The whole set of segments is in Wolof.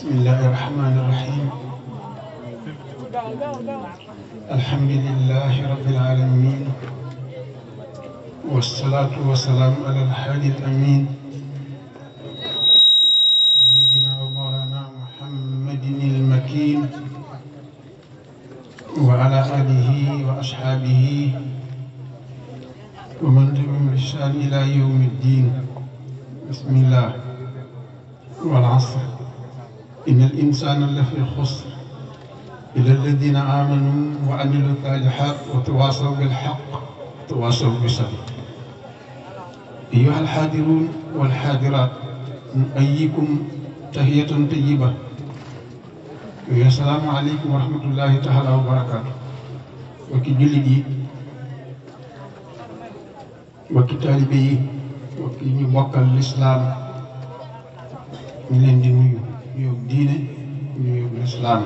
بسم الله الرحمن الرحيم الحمد لله رب العالمين والصلاة والسلام على الحادي الأمين سيدنا ومولانا محمد المكين وعلى آله وأصحابه ومن تبعهم بإحسان إلى يوم الدين بسم الله والعصر إن الإنسان لفي خسر إلا الذين آمنوا وعملوا الصالحات وتواصوا بالحق وتواصوا بالصبر أيها الحاضرون والحاضرات نؤيكم تحية طيبة السلام عليكم ورحمة الله تعالى وبركاته وكي جلدي وكي طالبي وكي نبقى الإسلام ñu leen di nuyu nuyoo diine nuyoo lislaam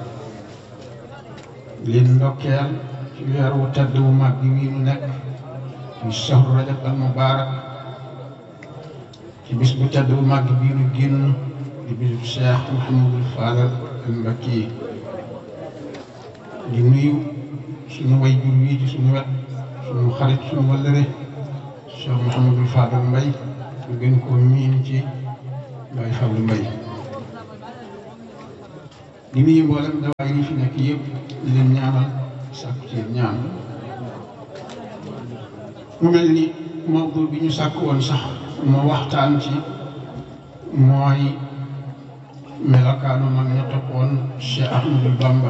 leen ndokkeel ci weer wu tedd wu mag bi wii nu nekk ci shahru rajab al mubaarak ci bis bu tedd bu mag bii nu génn di bisu Cheikh Mouhamadul Fadal al Mbakki di nuyu suñu way jur wii ci suñu wet suñu xarit suñu wallëre Cheikh Mouhamadul Fadal Mbay ñu gën koo miin ci Baye Fallou Mbaye di nuyu mboolem dawaay yi fi nekk yëpp di leen ñaanal sàkku ci ñaan mu mel ni mawdu bi ñu sàkk woon sax moo waxtaan ci mooy melokaanu mag ña toppoon Cheikh Ahmadou Bamba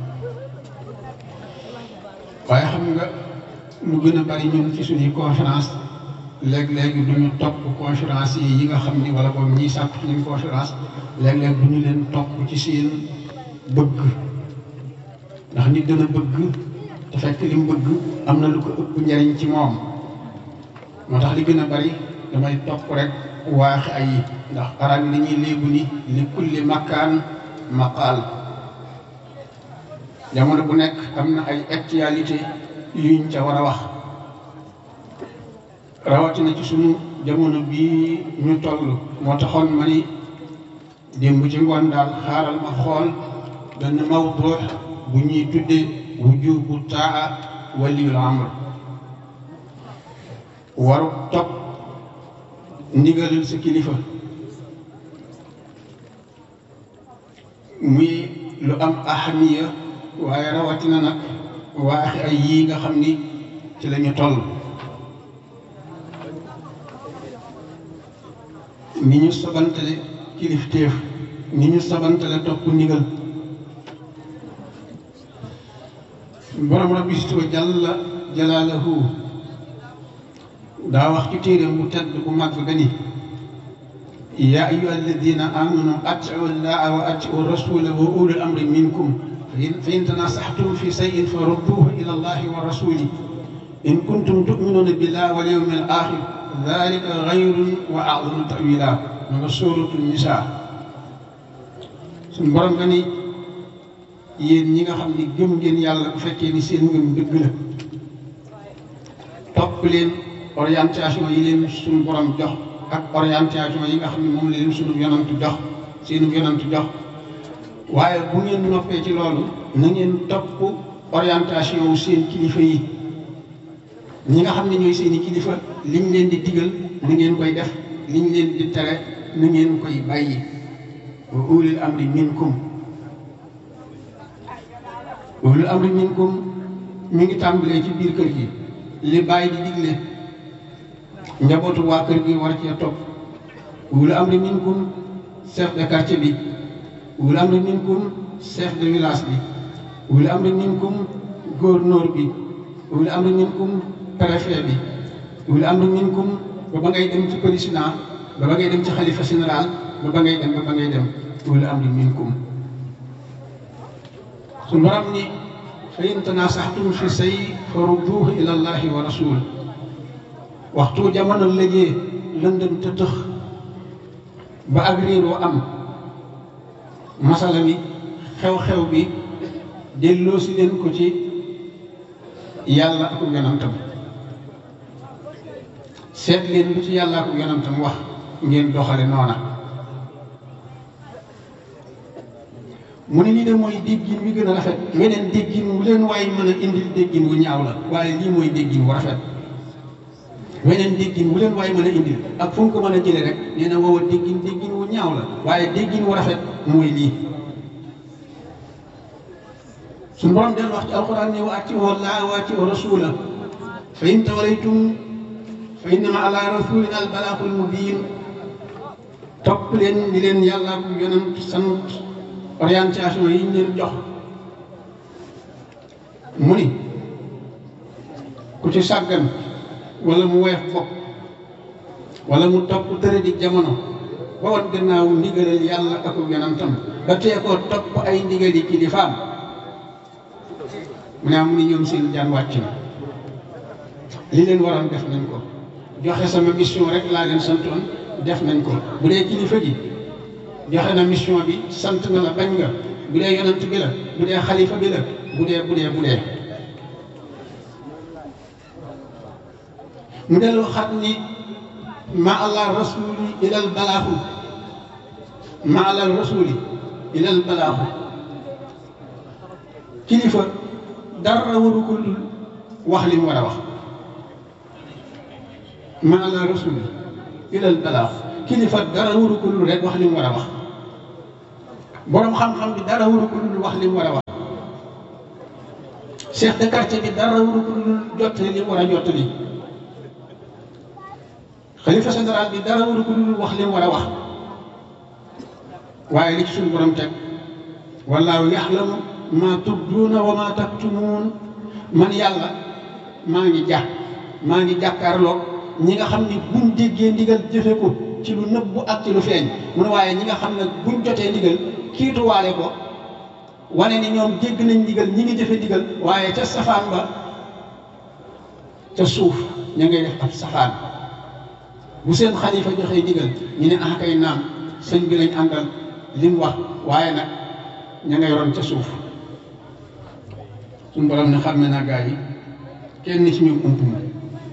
waaye xam nga lu gën a bari ñun ci suñuy conférence léeg-léeg duñu topp conférence yi yi nga xam ni wala boog ñiy sàkk ci ñun conférence léeg-léeg du ñu leen topp ci seen bëgg ndax nit dana bëgg te fekk li mu bëgg am na lu ko ëpp njariñ ci moom moo tax li gën a bari damay topp rek waax ay ndax arab yi dañuy léegu ni li kulli makkaan maqaal jamono bu nekk am na ay actualité yuñ ca war a wax rawatina ci sunu jamono bii ñu toll moo taxoon ma ni démb ci ngoon daal xaaral ma xool benn mawdu bu ñuy tudde wujubu taa waliyul amr waru topp ndigalal sa kilifa muy lu am ahamiya waaye rawatina nag waaxi ay yii nga xam ni ci la ñu toll ni ñu sabantale kilifteef ni ñu sabantale topp ndigal borom rabbi si tuba jàlla jalaalahu daa wax ci téeréem bu tedd bu mag ba ni yaa ayyuha alladina amanu atiu llaha wa atiu rasula wa ulul amri minkum fa in tanasaxtum fi sayin fa rudduhu ila allahi wa rasuli in kuntum tuminuna billah wal yawmi al axir dalika xayrun wa a'zamu ta'wila ma nga sóoratu nisaa suñ borom nga ni yéen ñi nga xam ni gëm ngeen yàlla bu fekkee ni seen ngëm dëgg la topp leen orientation yi leen suñu borom jox ak orientation yi nga xam ne moom la leen suñu yonantu jox seenu yonantu jox waaye bu ngeen noppee ci loolu na ngeen topp orientation wu seen kilifa yi ñi nga xam ne ñooy seeni kilifa liñ leen di digal ni ngeen koy def liñ leen di tere ni ngeen koy bàyyi wa ulil amri minkum ulil amri minkum mi ngi tàmbalee ci biir kër gi li bàyyi di digle njabootu waa kër gi war cee topp ulil amri minkum chef de quartier bi ulil amri minkum chef de village bi ulil amri minkum gouverneur bi ulil amri minkum préfet bi ulil amri minkum ba ba ngay dem ci président ba ba ngay dem ci xalifa général ba ba ngay dem ba ba ngay dem ulil amri minkum su borom ni fa in tanasaxtum fi say fa rudduuhu ila allahi wa rasul waxtu jamono lëjee lëndëm te tëx ba ak réeroo am masala mi xew-xew bi delloo si leen ko ci yàlla ak yonantam seet leen lu ci yàlla ak yonantam wax ngeen doxale noona mu ne lii de mooy déggin wi gën a rafet weneen déggin wu leen waaye mën a indil déggin wu ñaaw la waaye lii mooy déggin wu rafet weneen déggin wu leen waaye mën a indil ak fu mu ko mën a jëlee rek nee na woowa déggin déggin wu ñaaw la waaye déggin wu rafet mooy lii suñu borom del wax ci alquran ne wa atiiwu llaaha wa atiiwu rasuula fa in tawallaytum fa innama ala rasulina al balaagul mubiin topp leen ni leen yàlla bu yonent sant orientation yi ñu leen jox mu ni ku ci sàggan wala mu weex bopp wala mu topp tëre di jamono ba wan gannaaw ndigalal yàlla ak yonentam ba tee koo topp ay ndigali kilifaam mu ne am ni ñoom seen jaan wàcc na li leen waroon def nañ ko joxe sama mission rek laa leen santoon def nañ ko bu dee kilifa gi joxe na mission bi sant na la bañ nga bu dee yonent bi la bu dee xalifa bi la bu dee bu dee bu dee mu dellu xat ni ma allah rasuli ilal balaaxu ma allah rasuli ilal balaaxu kilifa dara waru ko dul wax li mu war a wax ma allah rasuli ilal balaaxu kilifa dara waru ko dul rek wax li mu war a wax boroom xam-xam bi dara waru ko dul wax li mu war a wax chef de quartier bi dara waru ko dul jottali li mu war a jottali xalifa général bi dara waru ko dul wax li mu war a wax waaye li ci suñu borom teg wallaahu yaxlamu maa tubduuna wa maa taktumuun man yàlla maa ngi jàpp maa ngi jàkkaarloog ñi nga xam ni buñ déggee ndigal jëfe ko ci lu nëbbu ak ci lu feeñ mu ne waaye ñi nga xam ne buñ jotee ndigal kiituwaale ko wane ni ñoom dégg nañ ndigal ñi ngi jëfe ndigal waaye ca safaan ba ca suuf ña ngay def ab safaan bu seen xalifa joxee ndigal ñu ne ah kay naam sëñ bi lañ àndal li mu wax waaye nag ña ngay ron ca suuf suñu borom ne xam ne naa gaa yi kenn ci ñoom ump ma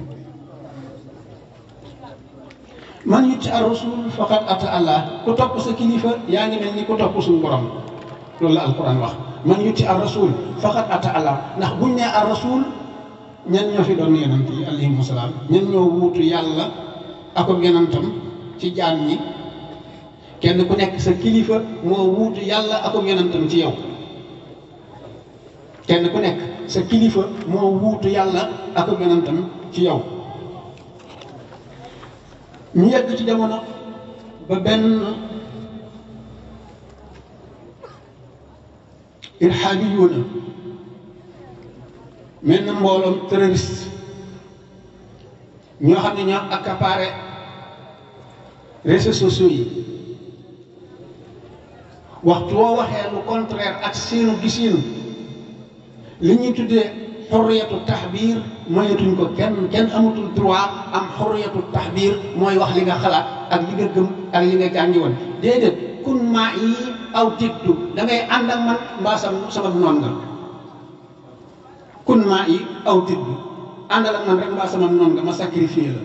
man yutti ar rasul faqad ata allah ku topp sa kilifa yaa ngi mel ni ku topp suñu borom loolu la alquran wax man yutti ar rasul faqad ata allah ndax buñ nee ar rasul ñan ñoo fi doon yonent yi alayhimu salaam ñan ñoo wuutu yàlla akob yonentam ci jaam ñi kenn ku nekk sa kilifa moo wuutu yàlla akob yonentam ci yow kenn ku nekk sa kilifa moo wuutu yàlla akob yonentam ci yow ñu yegg ci jamono ba benn irhaabi yuuna mel na mbooloom terroriste ñoo xam ne ñoo accaparé réseaux sociaux yi waxtu woo waxee lu contraire ak seenu gisiinu li ñuy tuddee xorriyatu taxbiir moyetuñ ko kenn kenn amatul droit am xorriyatu taxbiir mooy wax li nga xalaat ak li nga gëm ak li nga jàngi woon déedéet kun maa yi aw tiddu da ngay ànd ak man mbaa sama sama noon nga kun maa yi aw tiddu àndal ak man rek mbaa sama noon nga ma sacrifié la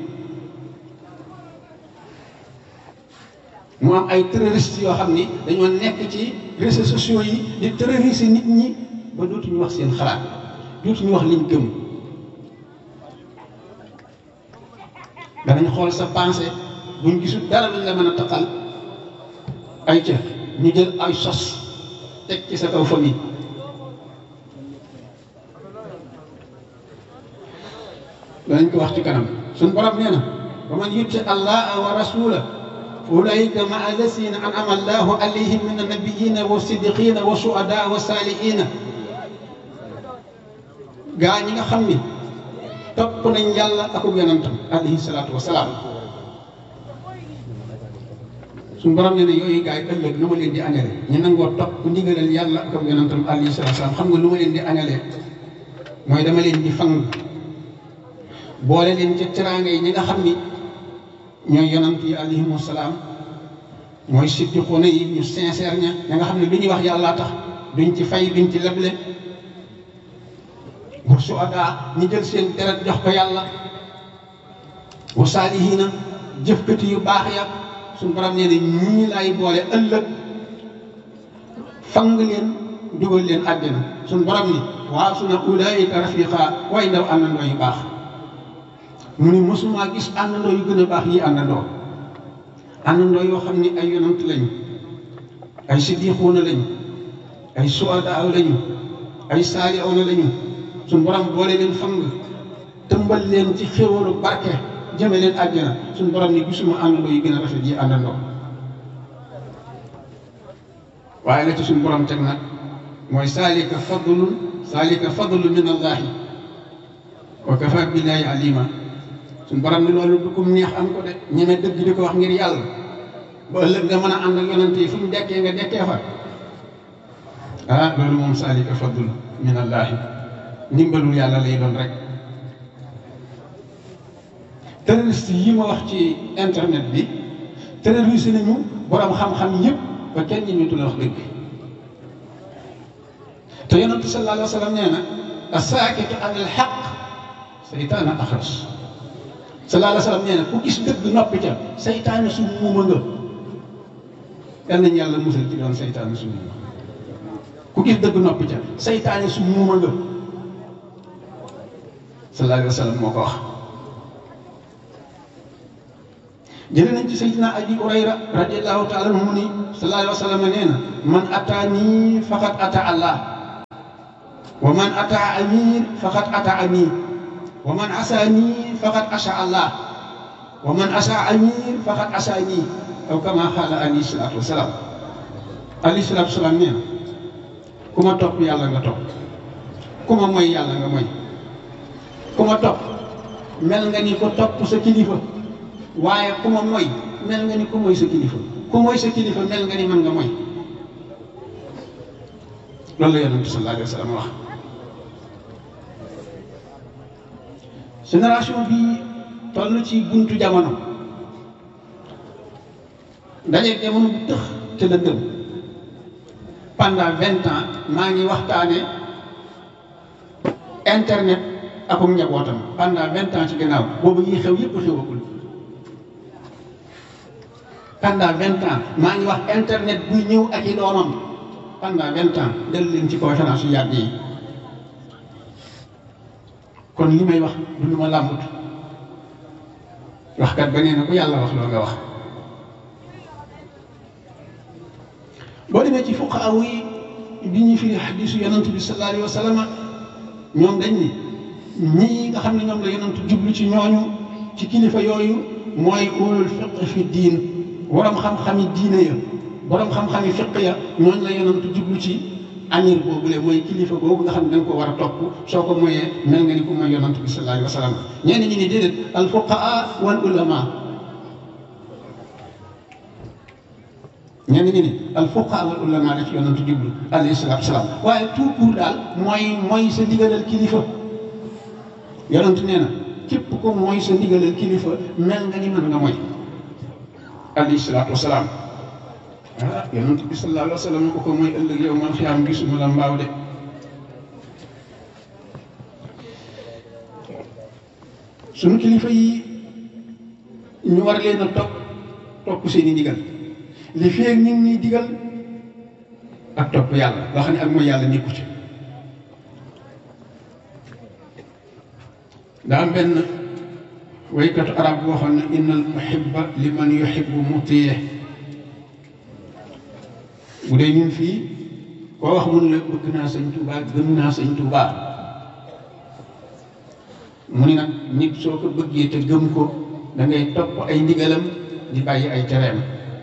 mu am ay terroristes yoo xam ni dañoo nekk ci réseaux sociaux yi di terroriser nit ñi ba dootuñu wax seen xalaat dootuñu wax liñ gëm danañ xool sa pensée buñ gisul dara luñ la mën a taqal ay ca ñu jël ay sos teg ci sa kaw famille danañ ko wax ci kanam suñ borom nee na wa man yutti allaha wa rasula fa ulaika maa allasina an'ama allahu alayhim min annabiyina wa siddiqina wa shuhada wa salihina gaa ñi nga xam ni topp nañ yàlla akub yonentam alayhi salaatu wa salaam suñu borom nee na yooyu gaa yi ëllëg lu ma leen di añale ñu nangoo topp ndigalal yàlla akub yonentam alayhi salaatu wa salaam xam nga lu ma leen di añalee mooy dama leen di fang boole leen ca teraanga yi ñi nga xam ni ñooy yonant yi alayhimu salaam mooy siddiquuna yi ñu sincère ña ña nga xam ne lu ñuy wax yàllaa tax duñ ci fay duñ ci leble wa suhadaa ñi jël seen deret jox ko yàlla wa saalihiina jëfkati yu baax ya suñu borom nee na ñii laay boole ëllëg fang leen dugal leen àjjana suñ borom ni waaw su na ulaayika rafiqa way ndaw àndandoo yu baax mu ni mosuma gis àndandoo yu gën a baax yi àndandoo àndandoo yoo xam ni ay yonant lañu ay siddiquuna lañu ay suadaaw lañu ay saalihoona lañu suñ borom boole leen fang tëmbal leen ci xéwalu barke jëme leen àjjana suñ borom ni gisuma àndandoo yu gën a rafet yi àndandoo waaye la ci suñ borom teg nag mooy saalika fadlun saalika fadlun min allahi wa kafa billahi alima suñ borom ni loolu du kum neex am ko de ñeme dëgg di ko wax ngir yàlla ba ëllëg nga mën a ànd ak yonante yi fu ñu dekkee nga dekkee fa ah loolu moom saalika fadlun min allahi ndimbalul yàlla lay doon rek terroriste yi ma wax ci internet bi terroriste nañu borom xam-xam yëpp ba kenn ñi ñu la wax dëgg te yonentu sallallahu alayhi wa sallam nee na asaakitu an al xaq saytaana axras sallallahu alayhi wa sallam nee na ku gis dëgg noppi ca saytaane su muuma nga yal nañu yàlla musal ci doon saytaane su muuma ku gis dëgg noppi ca saytaane su muuma nga sallallahu alayhi wa sallam moo ko wax jële nañ ci sayyidina abi hurayra radiallahu taala anhu mu ni sallallahu alayhi wa sallam nee na man ataani faqad ata allah wa man ata amir faqad ata amir wa man asaani faqad asa allah wa man asa amir faqad asaani aw kama xaala alayhi salaatu wasalaam alayhi salaatu wasalaam nee na ku ma topp yàlla nga topp ku ma moy yàlla nga moy ku ma topp mel nga ni ko topp sa kilifa waaye ku ma moy mel nga ni ku moy sa kilifa ku moy sa kilifa mel nga ni mën nga moy loolu la yonent sallallahu alayhi wa sallam wax génération bi toll ci buntu jamono dajeeg jamono bu tëx te lëndëm pendant vingt ans maa ngi waxtaane internet akum njabootam pendant vingt ans ci gannaaw boobu yi xew yëpp xewagul pendant vingt ans maa ngi wax internet buy ñëw ak i doomam pendant vingt ans dellu leen ci conférence yu yàgg yi kon li may wax du lu ma làmbut waxkat ba nee na ku yàlla wax loo nga wax boo demee ci fuqaaw yi bi ñu firi xadiisu yonant bi sallallahu alayhi wa sallam ñoom dañ ni ñii nga xam ne ñoom la yonant jublu ci ñooñu ci kilifa yooyu mooy ulul fiq fi diin borom xam-xami diine ya borom xam-xami fiq ya ñooñu la yonant jublu ci amir boobule mooy kilifa boobu nga xam ne da nga ko war a topp soo ko moyee mel nga ni ku mooy yonant bi sallallahu alayhi wa sallam ñenn ñi ni déedéet al fuqaa wal ulama ñenn ñi ni al fuqaa wal ulama la ci yonant jublu alayhi salaatu wasalaam waaye tout court daal mooy mooy sa ndigalal kilifa yonant nee na képp ko mooy sa ndigalal kilifa mel nga ni mën nga mooy alayhi salaatu wasalaam ah yonent bi sallallahu alayhi wa sallam ko ko mooy ëllëg yow man xiyaam gisuma la mbaaw de suñu kilifa yi ñu war leen a topp topp seeni ndigal li feeg ñu ngi ñuy digal ak topp yàlla loo xam ne ak mooy yàlla nekku ci daa am benn waykatu arab boo xam ne innal muhibba liman yuhibbu mutiye bu dee ñun fii koo wax mun la bëgg naa sëñ Tuubaa gëm naa sëñ Tuubaa mu ni nag nit soo ko bëggee te gëm ko da ngay topp ay ndigalam di bàyyi ay tereem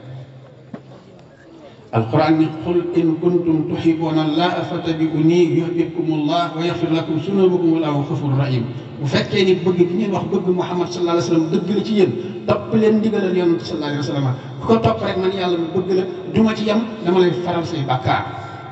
alquran ni qul in kuntum tuhibbuna allaha fattabi'uni yuhbibkum allah wa yaghfir lakum sunubakum wallahu ghafurur rahim bu fekkee ni bëgg bi ngeen wax bëgg Muhammad sallallahu alayhi wa sallam dëgg la ci yéen topp leen ndigalal yonent sallallahu alayhi wa sallam ku ko topp rek man yàlla mu bëgg la duma ci yem dama lay faral say bàkkaar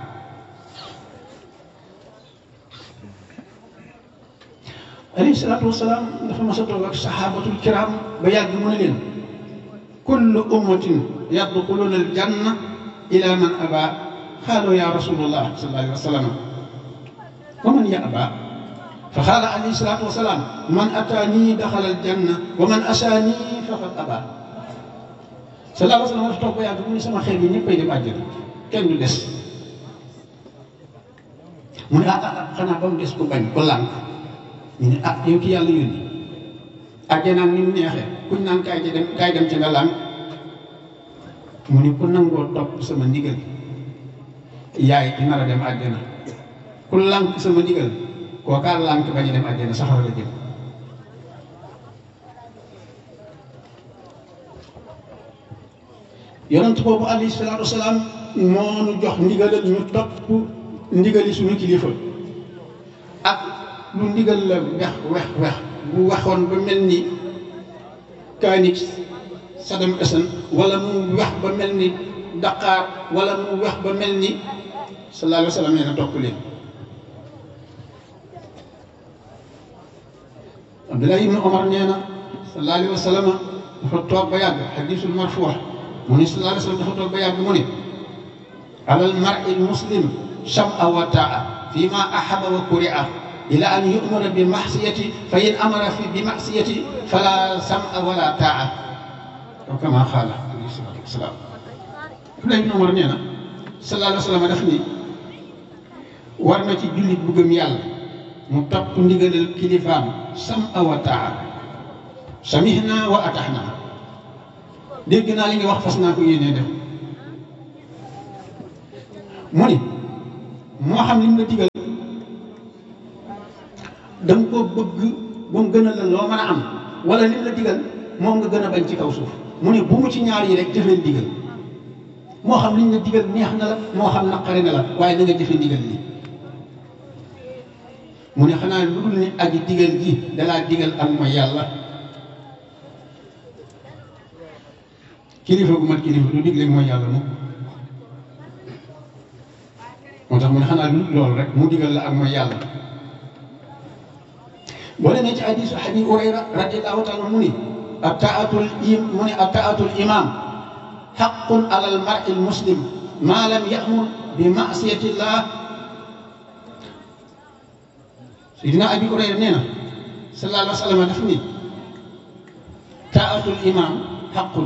alayhi salaatu wasalaam dafa mas a toog ak saxaabatul kiram ba yàgg mu ne leen kullu ummatin yadxuluna al janna ila man aba xaaloo ya rasulullah sallallahu alayhi wa sallam wa man ya aba fa xaala alayhi salaatu wasalaam man ataanii daxala al janna wa man asaanii faqad aba sallallahu alayhi wa sallam dafa toog ba yàgg mu ne sama xeet yi ñëppay dem àjjana kenn du des mu ne ah ah xanaa ba mu des ko bañ ko lànk ñu ne ah yow ki yàlla yónni àjjanaan ni mu neexee kuñ naan kaay ci dem kaay dem ci nga lànk mu ni ku nangoo topp sama ndigal yaay di nar a dem àjjana ku lànk sama ndigal kookaa lànk bañ a dem àjjana saxara la jëm yonent boobu alayhi salaatu wasalaam moo nu jox ndigalal ñu topp ndigali suñu kilifa ak lu ndigal la wex wex wex bu waxoon ba mel ni kaanik Saddam Hussein wala mu wex ba mel ni Dakar wala mu wex ba mel ni sallallahu alayhi wa sallam nee na topp leen Abdullah ibn Omar nee na sallallahu alayhi wa sallam dafa toog ba yàgg xadisul marfuux mu ne sallallahu alayhi wa sallam dafa toog ba yàgg mu ne alal mar'i muslim sam'a wa ta'a fi ma ahaba wa kuri'a ila an yu'mara bi ma'siyati fa in amara fi bi ma'siyati fala sam'a wala ta'a aw kama xaala alayhi salaatu wasalaam Abdullah ibn Omar nee na sallallahu alayhi wa sallam daf ni war na ci jullit bu gëm yàlla mu topp ndigalal kilifaam sam'a wa ta'a samihna wa atahna dégg naa li nga wax fas naa ko yéenee def mu ni moo xam li mu la digal da nga koo bëgg ba mu gën a la loo mën a am wala li mu la digal moom nga gën a bañ ci kaw suuf mu ne bu mu ci ñaar yi rek jëfee digal moo xam li ñu la digal neex na la moo xam naqari na la waaye na nga jëfee digal li mu ne xanaa lu dul ni aji digal ji dalaa digal ak mooy yàlla kilifa gu mat kilifa du digle mooy yàlla moom moo tax mu ne xanaa lu loolu rek mu digal la ak mooy yàlla boo demee ci hadisu Abi Hurayra radiyallahu taala mu ni ataatul im mu ni ataatul imam xaqun ala al mar'i al muslim ma lam ya'mur bi ma'siyatillah Sayyidina Abi Hurayra nee na sallallahu alayhi wa sallam daf ni taatul imam xaqun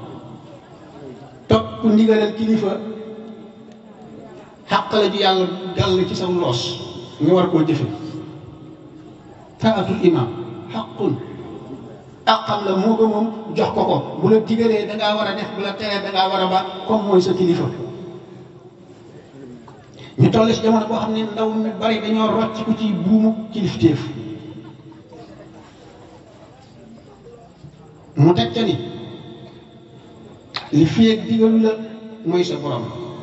topp ndigalal kilifa xàq la ju yàlla gàll ci sa loos nga war koo jëfe taatul imam xaqun àqam la moo ko moom jox ko ko bu la digalee da ngaa war a def bu la teree da ngaa war a ba comme mooy sa kilifa ñu toll si jamono boo xam ne ndaw mi bari dañoo rocc ku ci buumu kilifteef mu teg ca ni li fiyeeg digalu la mooy sa borom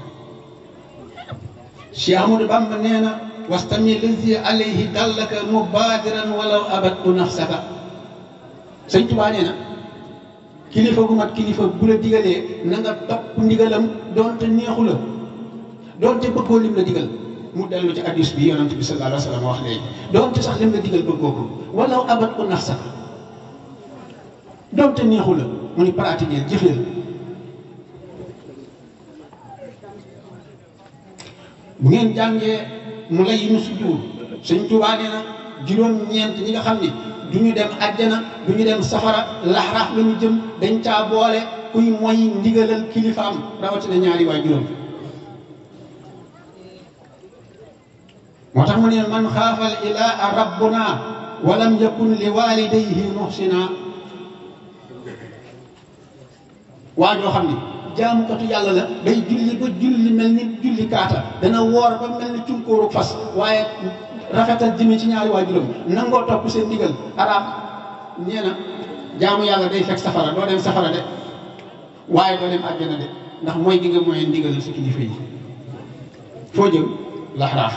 Cheikh Amadou Bamba nee na wastami lazi alayhi dallaka mubadiran walaw abadtu nafsaka sëñ Tuubaa nee na kilifa gu mat kilifa bu la digalee na nga topp ndigalam doonte neexu la doonte bëggoo lim la digal mu dellu ci hadis bi yonent bi sallallahu alayhi wa sallam wax léegi doonte sax lim la digal bëggoo ko walaw abadtu nafsaka doonte neexu la mu ni pratiquer jëfeel bu ngeen jàngee mu lay nu sujjuur sëñ Tuubaa nee na juróom-ñeent ñi nga xam ni du ñu dem àjjana du ñu dem safara laxraaf la ñu jëm dañ caa boole kuy moy ndigalal kilifaam rawatina ñaari waa juróom moo tax mu ne man xaafal ilaa rabbuna walam yakun li walidayhi muhsina waa joo xam ni jaamukatu yàlla la day julli ba julli mel ni julli kaata dana woor ba mel ni cunkóoru fas waaye rafetal jëme ci ñaari waajuram nangoo topp seen ndigal araam nee na jaamu yàlla day fekk safara doo dem safara de waaye doo dem àjjana de ndax mooy gi nga mooy ndigalal sa kilifa yi foo jëm laxraaf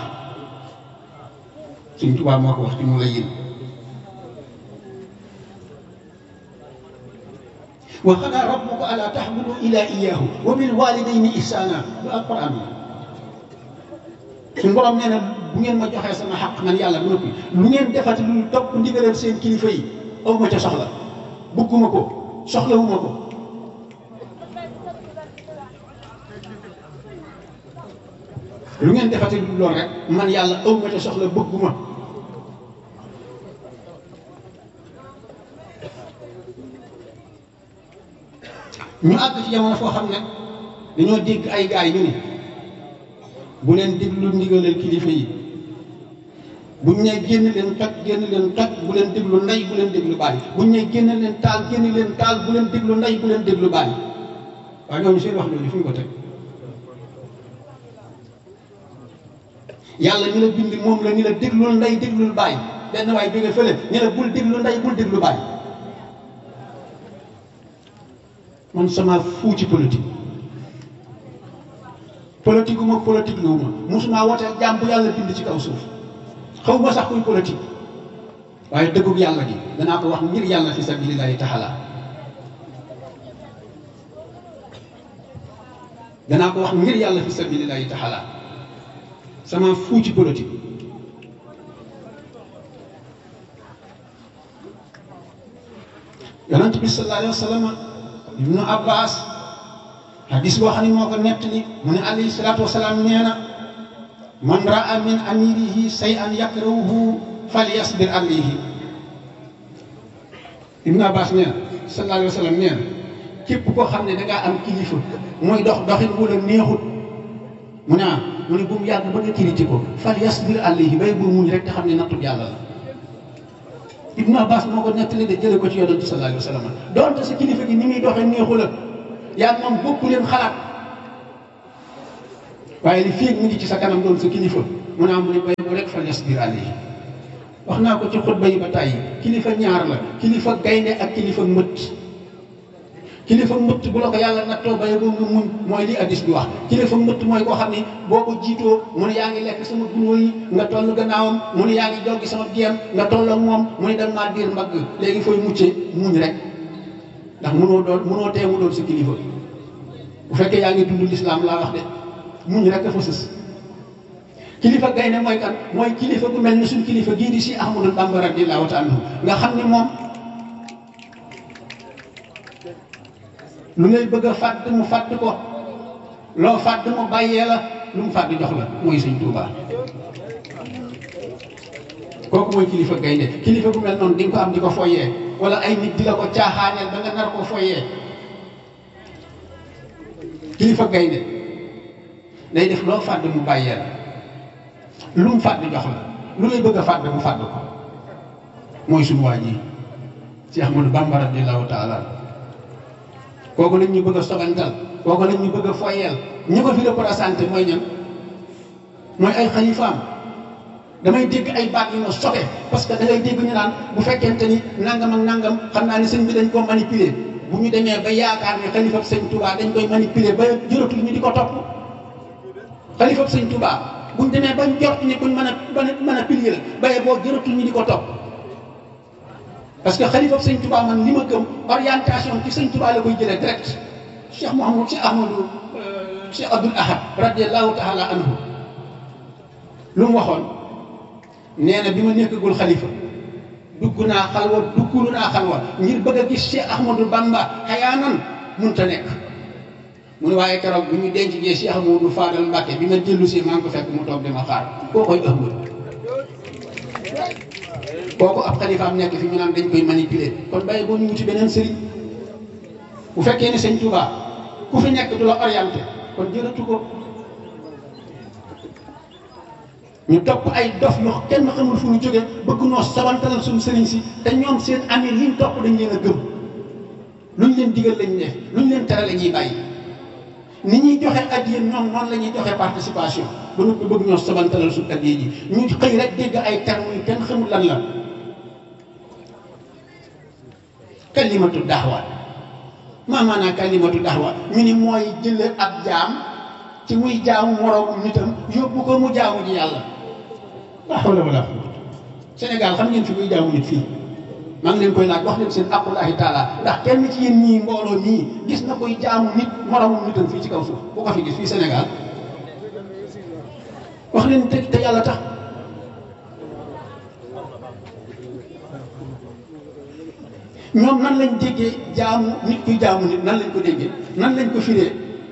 suñ tubaab moo ko wax ci mu la yéen wa qadaa rabbuka allaa ta'budu illaa iyyaahu wa bil waalidayni ihsaana lu alquran la suñu borom nee na bu ngeen ma joxee sama xaq man yàlla bu noppi lu ngeen defati lu topp ndigalal seen kilifa yi aw ma ca soxla bëgguma ko soxlawuma ko lu ngeen defati lu lool rek man yàlla aw ma ca soxla bëgguma ñu àgg ci jamono foo xam ne dañoo dégg ay gaay ñu ni bu leen déglu ndigalal kilifa yi buñ ne génn leen toj génn leen toj bu leen déglu ndey bu leen déglu bàyyi buñ ne génn leen taal génn leen taal bu leen déglu ndey bu leen déglu bàyyi waaye ñooñu seen wax jooju fu ñu ko teg yàlla ñu la bind moom la ñu la déglul ndey déglul bàyyi benn waay jóge fële ñu la bul déglu ndey bul déglu bàyyi man sama fuu ci politique politique uma politique lu ma musuma woteel jàmm bu yàlla bind ci kaw suuf xaw ma sax kuy politique waaye dëggug yàlla gi danaa ko wax ngir yàlla fi sabilillahi taala danaa ko wax ngir yàlla fi sabilillahi taala sama fuu ci politique yonent bi sallallahu alayhi wa sallam ibnu abbas hadis boo xam ne moo ko nettali mu ne alayhi salaatu wasalaam nee na man raa min amirihi say an yakrahuhu falyasbir alayhi ibnu abbas nee na sallallahu alayhi wa sallam nee na képp koo xam ne dangaa am kilifa mooy dox doxin wu la neexut mu ne ah mu ne bu mu yàgg ba nga critiqué ko falyasbir alayhi bay bu muñ rek te xam ne nattub yàlla la Ibnu Abbas moo ko nettali de jële ko ci yonent sallallahu alayhi wa sallam donte sa kilifa gi ni muy doxee neexu la yaa moom bokku leen xalaat waaye li fii mu ngi ci sa kanam doon sa kilifa mu ne am mu ne bay bu rek fa yasbir alayhi wax naa ko ci xutba yi ba tàyyi kilifa ñaar la kilifa gaynde ak kilifa mbëtt kilifa mbëtt bu la ko yàlla nattoo bay boo nga muñ mooy li addis bi wax kilifa mbëtt mooy koo xam ni boo ko jiitoo mu ne yaa ngi lekk sama gunóor yi nga toll gannaawam mu ne yaa ngi joggi sama géem nga toll ak moom mu ne dem maa diir mbagg léegi fooy muccee muñ rek ndax munoo doon munoo tee mu doon sa kilifa bu fekkee yaa ngi dund lislaam laa wax de muñ rek dafa sës kilifa gaynde mooy kan mooy kilifa gu mel ni suñ kilifa gii di si Ahmadou Bamba radiyallahu taala anhu nga xam ni moom lu ngay bëgg a fàdd mu fàdd ko loo fàdd mu bàyyee la lu mu fàdd jox la mooy sëñ Tuuba kooku mooy kilifa gaynde kilifa gu mel noonu di nga ko am di ko foyee wala ay nit di la ko caaxaaneel ba nga nar ko foyee kilifa gaynde day def loo fàdd mu bàyyee la lu mu fàdd jox la lu lay bëgg a fàdd mu fàdd ko mooy suñu waa ji Cheikh Ahmadou Bamba radiyallahu taala kooku lañ ñu bëgg a sobantal kooku lañ ñu bëgg a foyeel ñi ko fi représenté mooy ñan mooy ay xalifaam damay dégg ay baat yu ma sobe parce que da ngay dégg ñu naan bu fekkente ni nangam ak nangam xam naa ne sëñ bi dañ koo manipuler bu ñu demee ba yaakaar ne xalifab sëñ Touba dañ koy manipuler ba jëratul ñu di ko topp xalifab sëñ Touba bu ñu demee ba njort ni buñ mën a mën a pilier la baye boo jëratul ñu di ko topp parce que xalifab sëñ Touba man li ma gëm orientation ci sëñ Touba la koy jëlee direct Cheikh Mouhamadou Cheikh Ahmadou Cheikh Abdoul Ahad radiallahu taala anhu lu mu waxoon nee na bi ma nekkagul xalifa dugg naa xalwa duggulu naa xalwa ngir bëgg a gis Cheikh Ahmadou Bamba xayaanan munta nekk mu ne waaye keroog bi ñu denc jee Cheikh Ahmadou Fadal Mbacke bi ma dellu si maa ngi ko fekk mu toog di ma xaar koo koy ëmb kooku ab xalifaam nekk fi ñu naan dañ koy manipuler kon bàyyi boo ñu wuti beneen sëriñ bu fekkee ne sëñ Touba ku fi nekk du la orienté kon jërëtu ko ñu topp ay dof yoo kenn xamul fu ñu jógee bëgg noo sabantalal suñu sëriñ si te ñoom seen amir liñ topp dañ leen a gëm luñ leen digal lañ def luñ leen tere la ñuy bàyyi ni ñuy joxe addiya ñoom noonu la ñuy joxe participation ba noppi bëgg ñoo sabantalal suñu addiya ji ñu xëy rek dégg ay termes yu kenn xamul lan la kalimatu daxwa maa maanaa kalimatu daxwa ñu ni mooy jële ab jaam ci muy jaamu moroomu nitam yóbbu ko mu jaamu ji yàlla laa hawla wala quwwata Sénégal xam ngeen fi muy jaamu nit fii maa ngi leen koy laaj wax leen seen aqullahi taala ndax kenn ci yéen ñii mbooloo nii gis na koy jaamu nit moroomu nitam fii ci kaw suuf bu ko fi gis fii Sénégal wax leen te te yàlla tax ñoom nan lañ déggee jaamu nit kuy jaamu nit nan lañ ko déggee nan lañ ko firee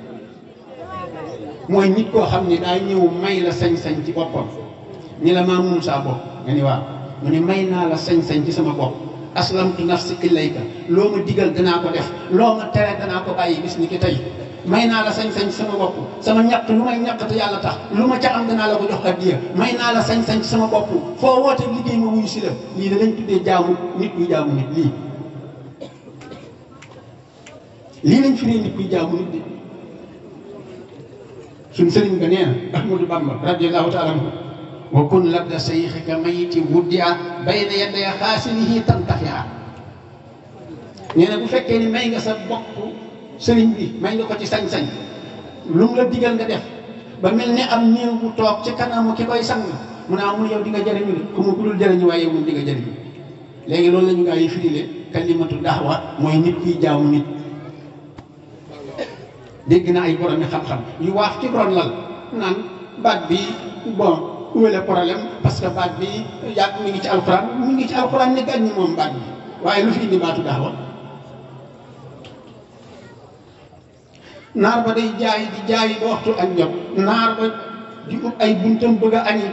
mooy nit koo xam ni daa ñëw may la sañ-sañ ci boppam ni la maa moom saa bopp nga ni waaw mu ne may naa la sañ-sañ ci sama bopp aslamtu nafsi ilayka loo ma digal danaa ko def loo ma tere danaa ko bàyyi bis ni ki tey may naa la sañ-sañ ci sama bopp sama ñaq lu may ñaq te yàlla tax lu ma ca am danaa la ko jox addiya may naa la sañ-sañ ci sama bopp foo woote liggéey ma wuyu si la lii da lañ tuddee jaamu nit buy jaamu nit lii lii lañ firee nit buy jaamu nit di suñ sëriñ ba nee na Ahmadou Bamba radiyallahu taala anhu wa kun ladda sayxika mayiti wuddia bayna yaday xaasinihi tantafia nee na bu fekkee ni may nga sa bopp sëriñ bi may nga ko ci sañ-sañ lu mu la digal nga def ba mel ni am néew bu toog ci kanamu ki koy sang mu ne amul yow di nga jëriñu de ku mu ku dul jëriñu waaye yow moom di nga jëriñu léegi loolu la ñu gaa yi firile kalimatu daawa mooy nit kiy jaamu nit dégg na ay borom yi xam-xam yu waaf ci ron lal naan baat bi bon où est le problème parce que baat bi yàgg mi ngi ci alxuraan mi ngi ci alxuraan ne gàññi moom baat bi waaye lu fi indi baatu daawa naar ba day jaay di jaay ba waxtu ak jot naar ba di ut ay buntam bëgg a añi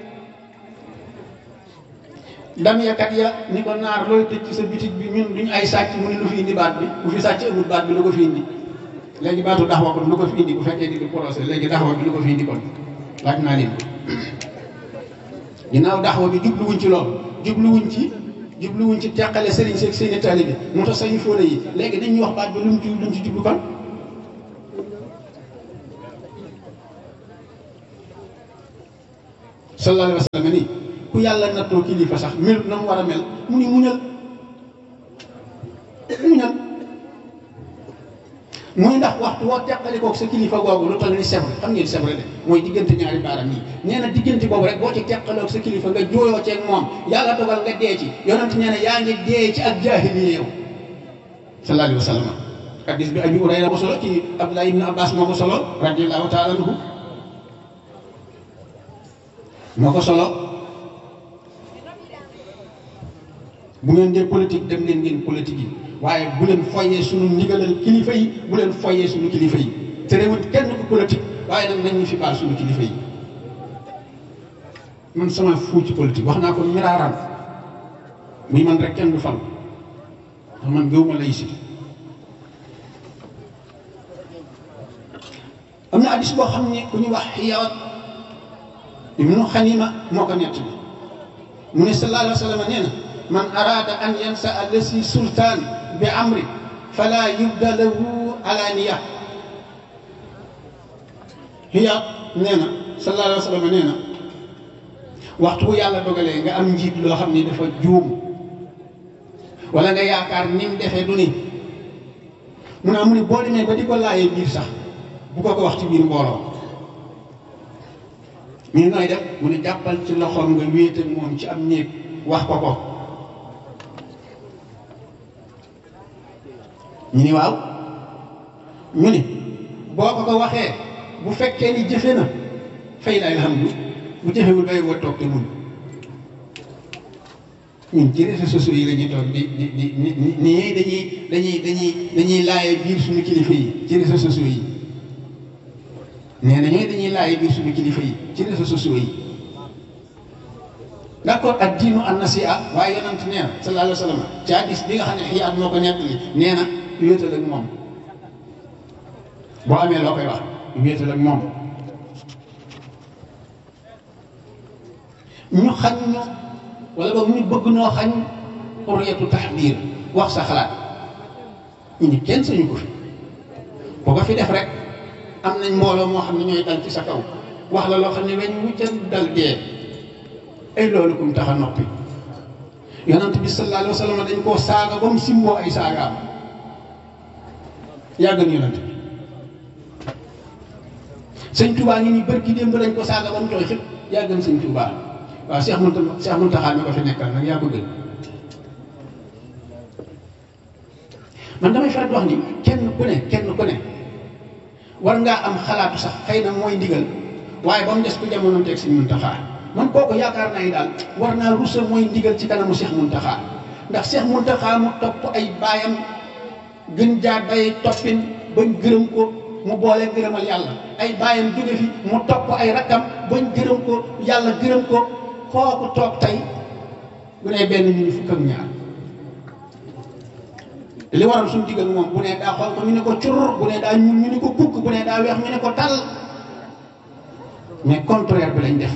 dam yakat ya ni ko naar looy tëj ci sa bitig bi ñun duñ ay sàcc mu ne lu fi indi baat bi bu fi sàcc amul baat bi lu ko fi indi léegi baatu daxwa kon lu ko fi indi bu fekkee di di procès léegi daxwa bi lu ko fi indi kon laaj naa leen ginnaaw daxwa bi jubluwuñ ci lool jubluwuñ ci jubluwuñ ci teqale sëriñ seeg seeni taalibe moo tax sañu fóole yi léegi dañuy wax baat bi lu mu ci lu mu ci jublu kon sallallahu alayhi wa sallam nii ku yàlla nattoo kilifa sax mel na mu war a mel mu ni muñal muñal muy ndax waxtu woo teqali koog sa kilifa googu lu toll ni sebre xam ngeen sebre de mooy diggante ñaari baaram yi nee na diggante boobu rek boo ci teqaloog sa kilifa nga jooyoo ceeg moom yàlla dogal nga dee ci yonent nee na yaa ngi dee ci ak jaahiliya yow sallallahu alayhi wa sallam hadis bi abi Hurayra ko solo ci Abdullah ibn Abbas moo ko solo radiyallahu taala anhu moo ko solo bu ngeen dee politique dem leen ngeen politique yi waaye bu leen foyee suñu ndigalal kilifa yi bu leen foyee suñu kilifa yi te réewut kenn ku politique waaye nag nañ ñu fi baal suñu kilifa yi man sama fuu ci politique wax naa ko miraaraan muy man rek kenn du fal ndax man gëwuma laïcité am na addis boo xam ne ku ñu wax xiyawat ibnu xanima moo ko nett bi mu ne sallallahu alayhi wa sallam nee na man araada an yansa allasi sultaan bi amri fala yubda lahu alaniya hiya nee na sallallahu alayhi wa sallam nee na waxtu bu yàlla dogalee nga am njiit loo xam ni dafa juum wala nga yaakaar ni mu defee du ni mu ne mu ni boo demee ba di ko laayee biir sax bu ko ko wax ci biir mbooloo ñu nooy def mu ne jàppal ci loxoom nga wéet ak moom ci am néeg wax ko ko ñu ni waaw ñu ni boo ko ko waxee bu fekkee ni jëfe na fay la alhamdu bu jëfewul bay woo toog te mun ñun ci réseaux sociaux yi la ñuy toog di di di ni nii dañuy dañuy dañuy dañuy laaye biir suñu kilifa yi ci réseaux sociaux yi nee na ñooy dañuy laaye biir suñu kilifa yi ci réseaux sociaux yi d' accord ak diinu an nasiha waaye yonent nee na sallallahu alayhi wa sallam ci hadis bi nga xam ne xiyaat moo ko nettali nee na wéetal ak moom boo amee loo koy wax wéetal ak moom ñu xañ ñu wala boog ñu bëgg noo xañ xurriyatu taxbiir wax sa xalaat ñu ni kenn sañu ko fi boo ko fi def rek am nañ mbooloo moo xam ne ñooy dal ci sa kaw wax la loo xam ne weñ wuccan dal dee ay loolu kum tax a noppi yonent bi sallallahu alayhi wa sallam dañ koo saaga ba mu simboo ay saagaam yàggan yonent bi sëñ Touba ngi ni bërki démb lañ ko saaga ba mu tooy xëpp yàggan sëñ Touba waaw Cheikh Mounta Cheikh Mountakha mi ko fi nekkal nag yaa ko gën man damay faral di wax ni kenn ku ne kenn ku ne war ngaa am xalaatu sax xëy na mooy ndigal waaye ba mu des ku jamono teg sëñ Mountakha man kooku yaakaar naa ni daal war naa rusa mooy ndigal ci kanamu Cheikh Mountakha ndax Cheikh Mountakha mu topp ay baayam gën jaar day toppin bañ gërëm ko mu boole gërëmal yàlla ay baayam jóge fi mu topp ay rakkam bañ gërëm ko yàlla gërëm ko kooku toog tey bu ne benn ñu ni fukk ak ñaar li waral suñu diggal moom bu ne daa xonq ñu ne ko cur bu ne daa ñuul ñu ne ko kukk bu ne daa weex ñu ne ko tal mais contraire bi lañ def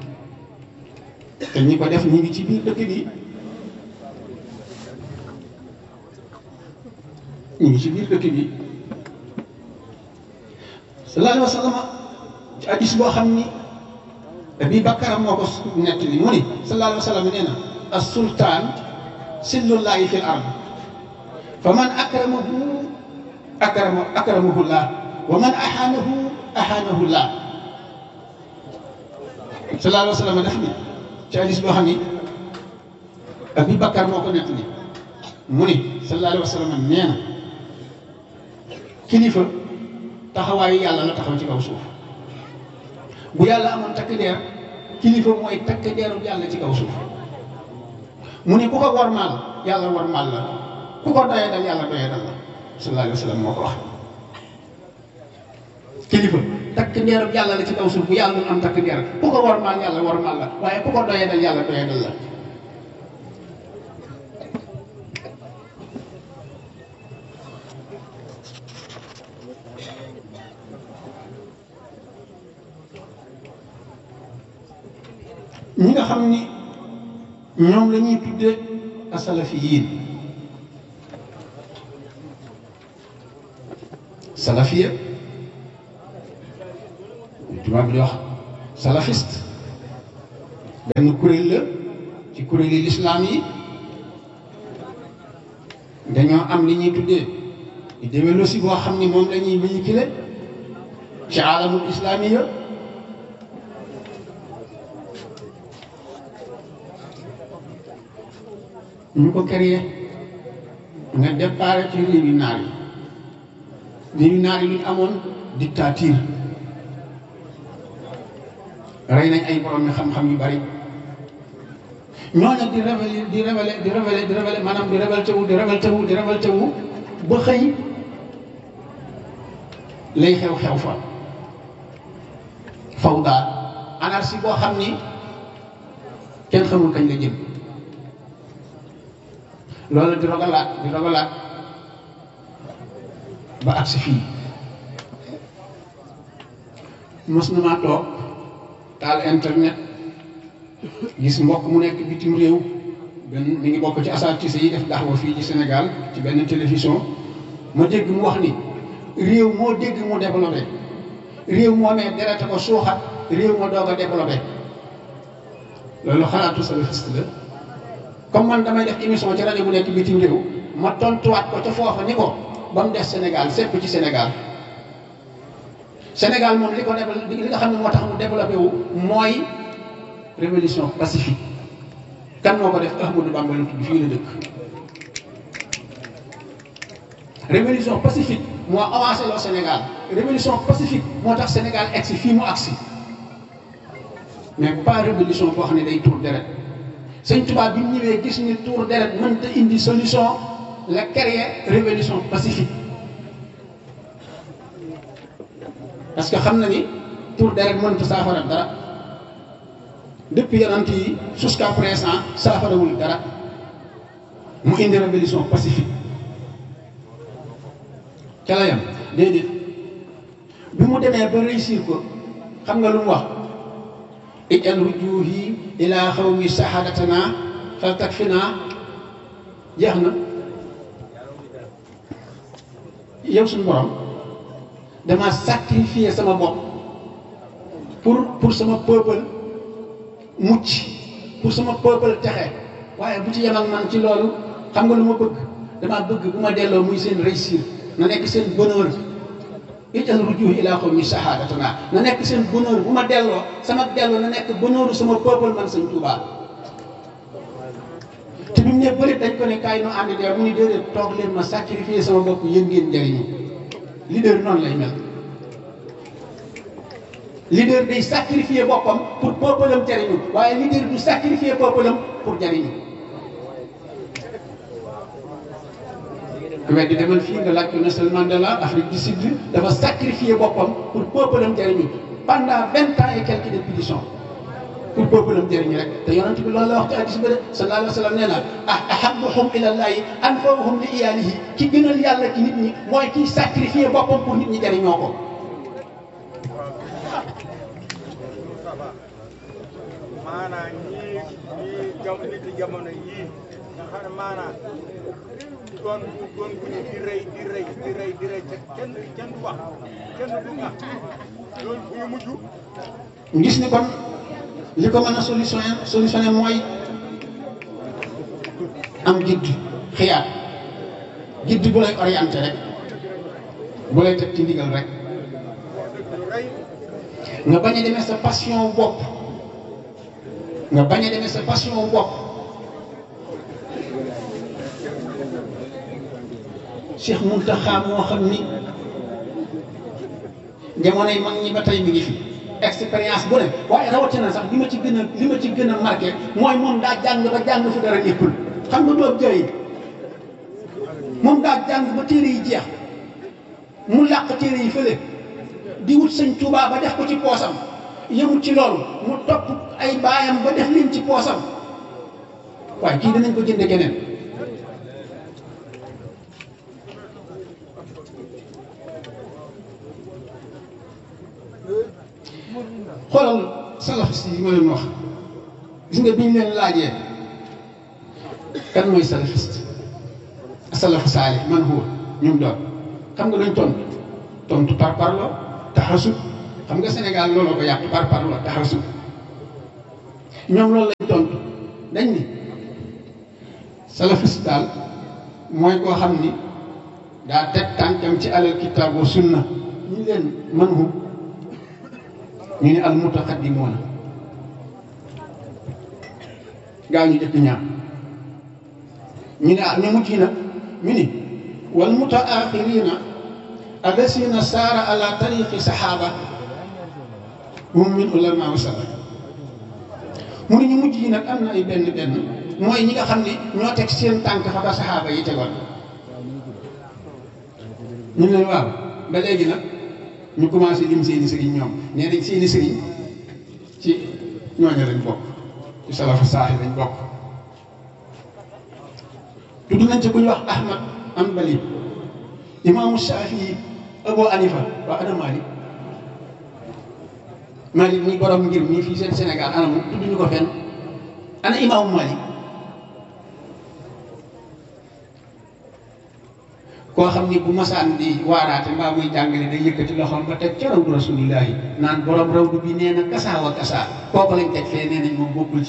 te ñi ko def ñi ngi ci biir dëkk bi ñu ngi ci biir dëkk bi sallallahu alayhi wa sallam ci hadis boo xam ni Abi Bakar moo ko nekk li mu ni sallallahu alayhi wa sallam nee na as sultaan sillullahi fil ard fa man akramahu akrama akramahu llah wa man ahaanahu ahaanahu llah sallallahu alayhi wa sallam def ni ci hadis boo xam ni Abi Bakar moo ko nekk li mu ni sallallahu alayhi wa sallam nee na kilifa taxawaayu yàlla la taxaw ci kaw suuf bu yàlla amoon takk deer kilifa mooy takk deeru yàlla ci kaw suuf mu ne ku ko wormaal yàlla wormaal la ku ko doyee dal yàlla doyee dal la sallallahu alayhi wa sallam moo ko wax kilifa takk deeru yàlla la ci kaw suuf bu yàlla doon am takk deer ku ko wormaal yàlla wormaal la waaye ku ko doyee dal yàlla doyee dal la ñi nga xam ni ñoom la ñuy tudde asalafiyin salafiya tubaab di wax salafiste benn kuréel la ci kuréeli lislaam yi dañoo am li ñuy tuddee idéologie boo xam ni moom la ñuy véhiculer ci alamul islamiya ñu ko créé nga départ ci réewi naar yi réewi naar yi lu ñu amoon dictature rey nañ ay borom mi xam-xam yu bari ñooñu di révélé di révélé di révélé di révélé maanaam di révélé wu di révélé wu di révélé wu ba xëy lay xew-xew fa faw daal anarchie boo xam ni kenn xamul kañ la jëm loolu di rogalaat di rogalaat ba agsi fii mos na maa toog taal internet gis mbokk mu nekk bitim réew benn mi ngi bokk ci asatise yi def daxwa fii ci Sénégal ci benn télévision ma dégg mu wax ni réew moo dégg mu développé réew moo nee derete ko suuxat réew moo doog a développé loolu xalaatu salafiste la comme man damay def émission ci rajo bu nekk bitim réew ma tontuwaat ko ca foofa ni ko ba mu des Sénégal sépp ci Sénégal Sénégal moom li ko développé li nga xam ne moo tax mu développé wu mooy révolution pacifique kan moo ko def Ahmadou Bamba la tudd fii la dëkk révolution pacifique moo avancé loo Sénégal révolution pacifique moo tax Sénégal egsi fii mu agsi mais pas révolution boo xam ne day tuur deret sëñ Tuubaa bi mu ñëwee gis ni tuur deret mënta indi solution la créer révolution pacifique parce que xam na ni tuur deret mënta saafara dara depuis yonent yi jusqu'à présent saafarawul dara mu indi révolution pacifique ca la yam déedéet bi mu demee ba réussir ko xam nga lu mu wax ijal rujuhi ila xawmi sahadatana fal takfina jeex na yow suñu borom dama sacrifier sama bopp pour pour sama peuple mucc pour sama peuple texe waaye bu ci yem ak man ci loolu xam nga lu ma bëgg dama bëgg bu ma delloo muy seen réussir na nekk seen bonheur ijal rujuhi ila xawmi sahadatana na nekk seen bonheur bu ma delloo sama delloo na nekk bonheuru sama peuple man sëñ Tuubaa te bi mu ne bëri dañ ko ne kaay no ànd dee mu ni déedéet toog leen ma sacrifier sama bopp yéen ngeen njëriñu leader noonu lay mel leader day sacrifier boppam pour peuple am jariñu waaye leader du sacrifier peuple am pour jariñu ku weddi demal fii nga laaj ko Nelson Mandela Afrique du Sud dafa sacrifier boppam pour peuple am jariñu pendant vingt ans et quelques de pétition pour peuple am jëriñu rek te yonent bi loolu la wax ci hadis bi de sallallahu alayhi wa sallam nee na ah ahabbuhum ilallahi anfa'uhum li iyalihi ki gënal yàlla ci nit ñi mooy kiy sacrifier boppam pour nit ñi jëriñoo ko. maanaam ñii ñii jam nit jamono yii nga xam ne maanaam doon doon bu ñu di rey di rey di rey di rey te kenn kenn du wax kenn du wax loolu bu ñu mujj ñu gis ni kon li ko mën a solutionné solutionné mooy am gidd xiyaat gidd bu lay orienté rek bu lay teg ci ndigal rek lu rey nga bañ a demee sa passion bopp nga bañ a demee sa passion bopp Cheikh Mountakha moo xam ni jamonoy mag ñi ba tey mi ngi fi expérience bu ne waaye rawatina sax li ma ci gën a li ma ci gën a marqué mooy moom daa jàng ba jàng fu dara nekkul xam nga doob jëy moom daa jàng ba téere yi jeex mu làq téere yi fële di wut sëñ Tuubaa ba def ko ci poosam yëmut ci loolu mu topp ay baayam ba def leen ci poosam waaye kii danañ ko jënde keneen xoolal salafiste yi ma leen wax gis nga bi ñu leen laajee kan mooy salafiste salafu saalih man huwa ñum doon xam nga luñ tontu tontu par parlo taxasub xam nga Sénégal looloo ko yàq par parlo taxasub ñoom loolu lañ tontu dañ ni salafiste daal mooy koo xam ni daa teg tànkam ci alal kitaab wa sunna ñu leen man hu ñu ne al mutaqaddimoona gaa ñu jëkk ñaar ñu ne ah ñu mujj nag ñu ni wal mutaaxirina allasina saara ala tariqi saxaaba hum min ulama wa salaf mu ne ñu mujj yi nag am na ay benn benn mooy ñi nga xam ne ñoo teg seen tànk fa ba saxaaba yi tegoon ñu ne waaw ba léegi nag ñu commencé lim seeni sëriñ ñoom nee nañ seeni sëriñ ci ñooñu lañ bokk ci salafu saaxi lañ bokk tudd nañ ci ku ñu wax Ahmad Hanbali imaamu Shafii Abu Hanifa waa ana Malik Malik muy borom ngir mii fii seen Sénégal ana mu tudd ñu ko fenn ana imaamu Malik koo xam ni bu masaan di waaraate mbaa muy jàngale day yëkkati loxoom ba teg ca rawdu rasulillahi naan borom rawdu bi nee na kasaa wa kasaa kooku lañ teg fee nee nañ moom bokkul